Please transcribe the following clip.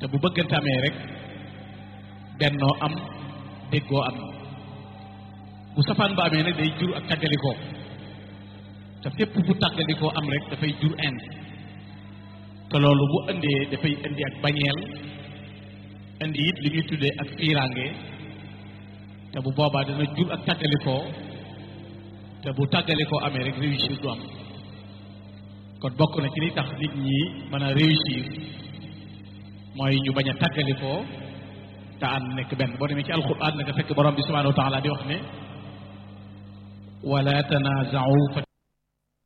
te bu bëggante amee rek bennoo am déggoo am bu safaan ba amee nag day jur ak tàggalikoo te fépp bu tàggalikoo am rek dafay jur inde te loolu bu indee dafay indi ak bañeel indi it li ñuy tuddee ak fiiraange te bu boobaa dana jur ak tàggalikoo te bu tàggalikoo amee rek réussir du am kon bokk na ci li tax nit ñi mën a réussir mooy ñu bañ a tàggalikoo te ànd nekk benn boo demee ci alxuraan nga fekk borom bi subhanahu wa taala di wax ne wala tanaaza'u